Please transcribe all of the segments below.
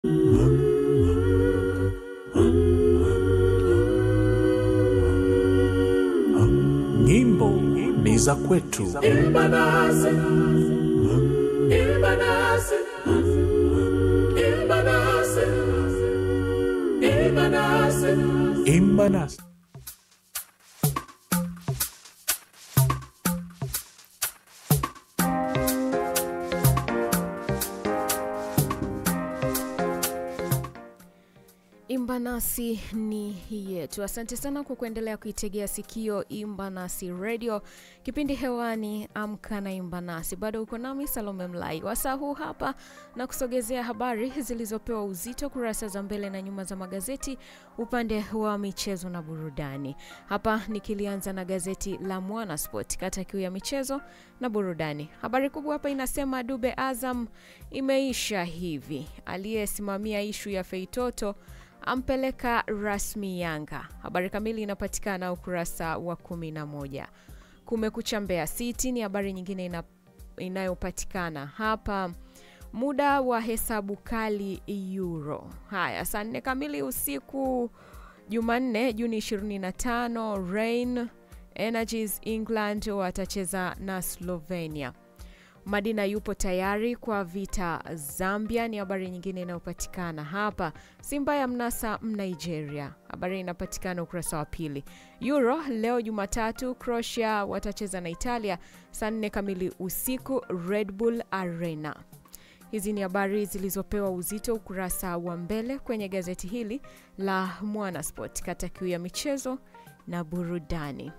Nyimbo ni za kwetu. Imba nasi, imba nasi, imba nasi, imba nasi. Imba nasi. Imba nasi ni yetu. Asante sana kwa kuendelea kuitegea sikio Imba nasi Radio, kipindi hewani Amka na Imba nasi. Bado uko nami Salome Mlai, wasaa huu hapa na kusogezea habari zilizopewa uzito kurasa za mbele na nyuma za magazeti upande wa michezo na burudani. Hapa nikilianza na gazeti la Mwanasport, kata kiu ya michezo na burudani. Habari kubwa hapa inasema Dube Azam imeisha hivi, aliyesimamia ishu ya Feitoto ampeleka rasmi Yanga. Habari kamili inapatikana ukurasa wa kumi na moja. Kumekucha Mbeya City ni habari nyingine ina, inayopatikana hapa. Muda wa hesabu kali Euro. Haya, saa nne kamili usiku Jumanne Juni 25, Rain Energies England watacheza na Slovenia. Madina yupo tayari kwa vita Zambia, ni habari nyingine inayopatikana hapa. Simba ya mnasa Mnigeria, habari inapatikana ukurasa wa pili. Euro leo Jumatatu, Croatia watacheza na Italia saa nne kamili usiku Red Bull Arena. Hizi ni habari zilizopewa uzito ukurasa wa mbele kwenye gazeti hili la Mwanasport, kata kiu ya michezo na burudani.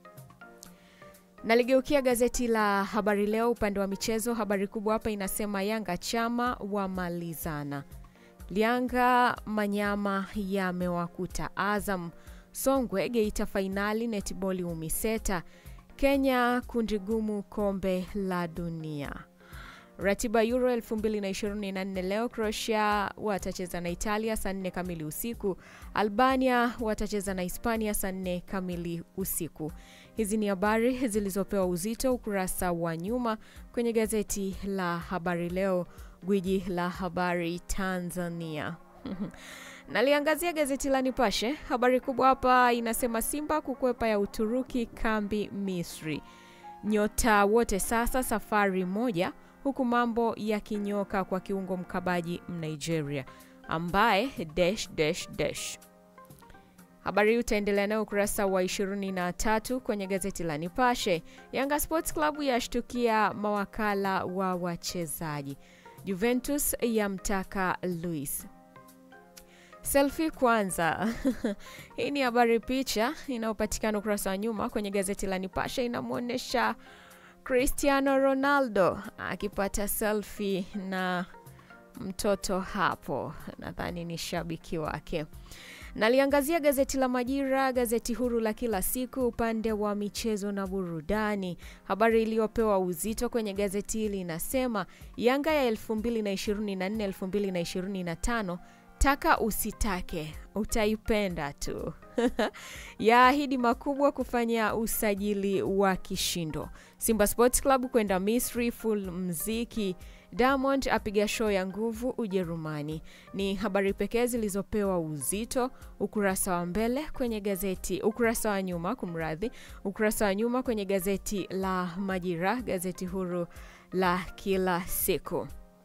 Naligeukia gazeti la Habari Leo upande wa michezo. Habari kubwa hapa inasema Yanga chama wamalizana, Lianga Manyama yamewakuta Azam, Songwe Geita fainali netiboli Umiseta, Kenya kundi gumu kombe la dunia. Ratiba Euro 2024 leo, Croatia watacheza na Italia saa 4 kamili usiku, Albania watacheza na Hispania saa 4 kamili usiku. Hizi ni habari zilizopewa uzito ukurasa wa nyuma kwenye gazeti la Habari Leo, gwiji la habari Tanzania. Naliangazia gazeti la Nipashe. Habari kubwa hapa inasema Simba kukwepa ya Uturuki kambi Misri, nyota wote sasa safari moja, huku mambo yakinyoka kwa kiungo mkabaji Mnigeria ambaye dash, dash, dash. Habari hii utaendelea nayo ukurasa wa 23 kwenye gazeti la Nipashe. Yanga Sports Club yashtukia mawakala wa wachezaji. Juventus yamtaka Luis. Selfie kwanza. Hii ni habari, picha inayopatikana ukurasa wa nyuma kwenye gazeti la Nipashe inamwonyesha Cristiano Ronaldo akipata selfie na mtoto hapo, nadhani ni shabiki wake. Naliangazia gazeti la Majira, gazeti huru la kila siku, upande wa michezo na burudani. Habari iliyopewa uzito kwenye gazeti hili inasema Yanga ya 2024 2025 taka usitake utaipenda tu yaahidi makubwa kufanya usajili wa kishindo. Simba Sports Club kwenda Misri full mziki. Diamond apiga show ya nguvu Ujerumani. Ni habari pekee zilizopewa uzito ukurasa wa mbele kwenye gazeti, ukurasa wa nyuma, kumradhi, ukurasa wa nyuma kwenye gazeti la Majira, gazeti huru la kila siku.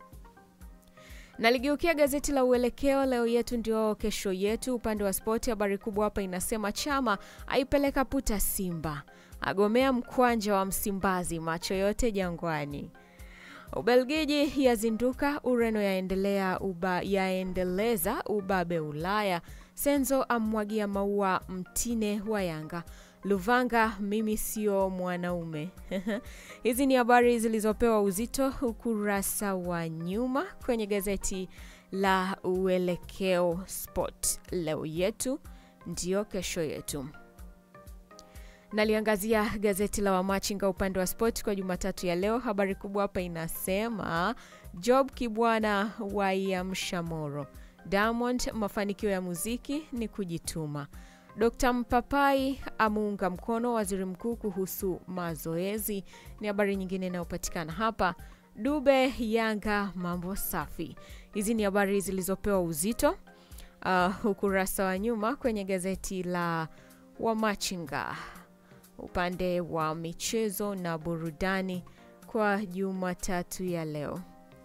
Naligeukia gazeti la Uelekeo, leo yetu ndio kesho yetu. Upande wa spoti, habari kubwa hapa inasema Chama aipeleka puta Simba, agomea mkwanja wa Msimbazi, macho yote Jangwani. Ubelgiji yazinduka, Ureno yaendelea uba, yaendeleza ubabe Ulaya. Senzo amwagia maua mtine wa Yanga. Luvanga, mimi sio mwanaume. Hizi ni habari zilizopewa uzito ukurasa wa nyuma kwenye gazeti la Uelekeo Sport. Leo yetu ndio kesho yetu. Naliangazia gazeti la Wamachinga upande wa sport kwa Jumatatu ya leo. Habari kubwa hapa inasema Job Kibwana waiamsha Moro. Diamond, mafanikio ya muziki ni kujituma. Dkt Mpapai amuunga mkono waziri mkuu kuhusu mazoezi, ni habari nyingine inayopatikana hapa. Dube Yanga mambo safi. Hizi ni habari zilizopewa uzito uh, ukurasa wa nyuma kwenye gazeti la Wamachinga upande wa michezo na burudani kwa Jumatatu ya leo.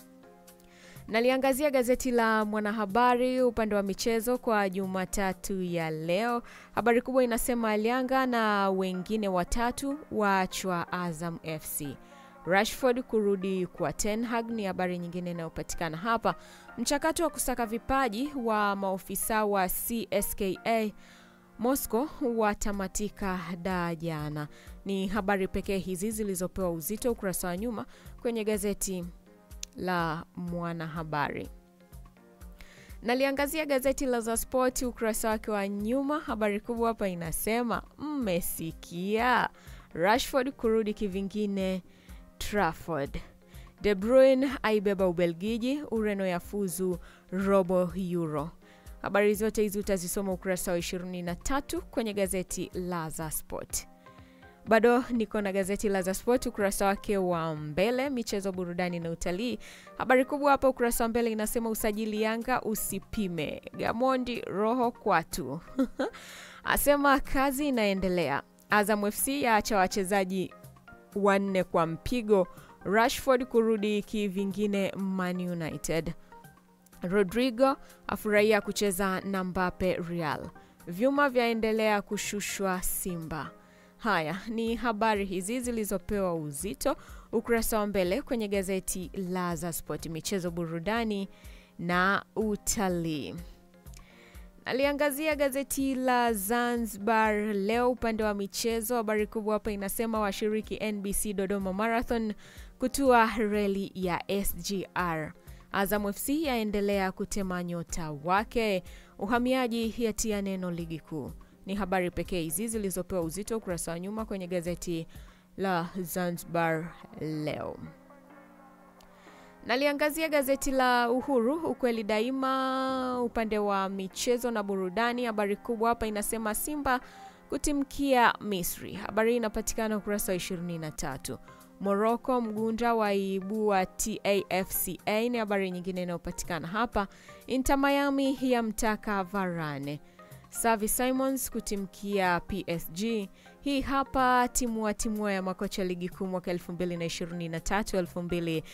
Naliangazia gazeti la Mwanahabari upande wa michezo kwa Jumatatu ya leo. Habari kubwa inasema Alianga na wengine watatu waachwa Azam FC. Rashford kurudi kwa Ten Hag ni habari nyingine inayopatikana hapa. Mchakato wa kusaka vipaji wa maofisa wa CSKA Moscow watamatika da jana. Ni habari pekee hizi zilizopewa uzito ukurasa wa nyuma kwenye gazeti la Mwanahabari. Naliangazia gazeti la za Sport ukurasa wake wa nyuma. Habari kubwa hapa inasema mmesikia, Rashford kurudi kivingine Trafford. De Bruyne aibeba Ubelgiji, Ureno yafuzu robo Euro. Habari zote hizi utazisoma ukurasa wa 23 kwenye gazeti la za Sport. Bado niko na gazeti la Sport ukurasa wake wa mbele, michezo, burudani na utalii. Habari kubwa hapa ukurasa wa mbele inasema usajili Yanga usipime, Gamondi roho kwatu asema kazi inaendelea. Azam FC yaacha wachezaji wanne kwa mpigo. Rashford kurudi kivingine Man United. Rodrigo afurahia kucheza na Mbappe Real. Vyuma vyaendelea kushushwa Simba. Haya ni habari hizi zilizopewa uzito ukurasa wa mbele kwenye gazeti la za Sport, michezo, burudani na utalii. Aliangazia gazeti la Zanzibar Leo upande wa michezo. Habari kubwa hapa inasema washiriki NBC Dodoma Marathon kutua reli ya SGR. Azam FC yaendelea kutema nyota wake. Uhamiaji yatia neno ligi kuu ni habari pekee hizi zilizopewa uzito ukurasa wa nyuma kwenye gazeti la Zanzibar Leo. Naliangazia gazeti la Uhuru ukweli daima upande wa michezo na burudani. Habari kubwa hapa inasema Simba kutimkia Misri. Habari hii inapatikana ukurasa wa 23. Morocco mgunda waibua TAFCA ni habari nyingine inayopatikana hapa. Inter Miami yamtaka Varane. Savi Simons kutimkia PSG. Hii hapa timua timua ya makocha ligi kuu mwaka 2023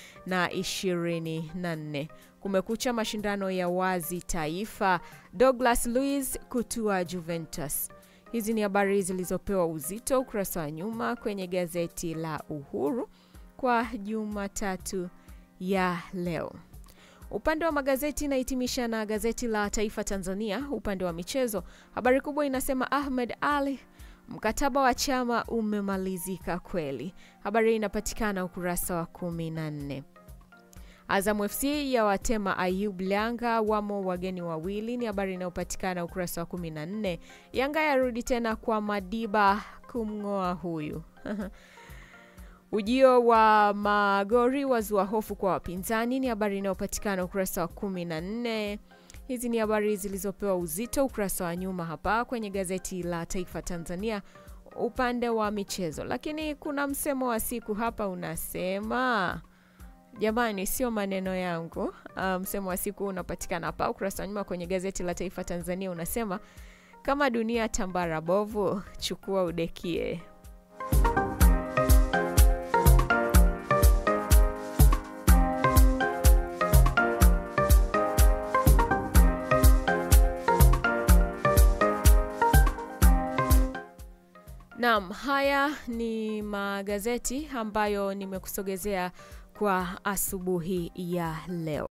2024. Kumekucha mashindano ya wazi taifa. Douglas Luiz kutua Juventus. Hizi ni habari zilizopewa uzito ukurasa wa nyuma kwenye gazeti la Uhuru kwa Jumatatu ya leo. Upande wa magazeti inahitimisha na gazeti la Taifa Tanzania. Upande wa michezo, habari kubwa inasema Ahmed Ali, mkataba wa chama umemalizika kweli. Habari hii inapatikana ukurasa wa kumi na nne. Azam FC ya watema Ayub Lianga, wamo wageni wawili, ni habari inayopatikana ukurasa wa 14. Yanga yarudi tena kwa Madiba kumng'oa huyu Ujio wa Magori wazua hofu kwa wapinzani ni habari inayopatikana ukurasa wa 14. Hizi ni habari zilizopewa uzito ukurasa wa nyuma hapa kwenye gazeti la Taifa Tanzania upande wa michezo, lakini kuna msemo wa siku hapa unasema Jamani, sio maneno yangu. Uh, msemo wa siku unapatikana hapa ukurasa wa nyuma kwenye gazeti la Taifa Tanzania, unasema kama dunia tambara bovu, chukua udekie. Naam, haya ni magazeti ambayo nimekusogezea kwa asubuhi ya leo.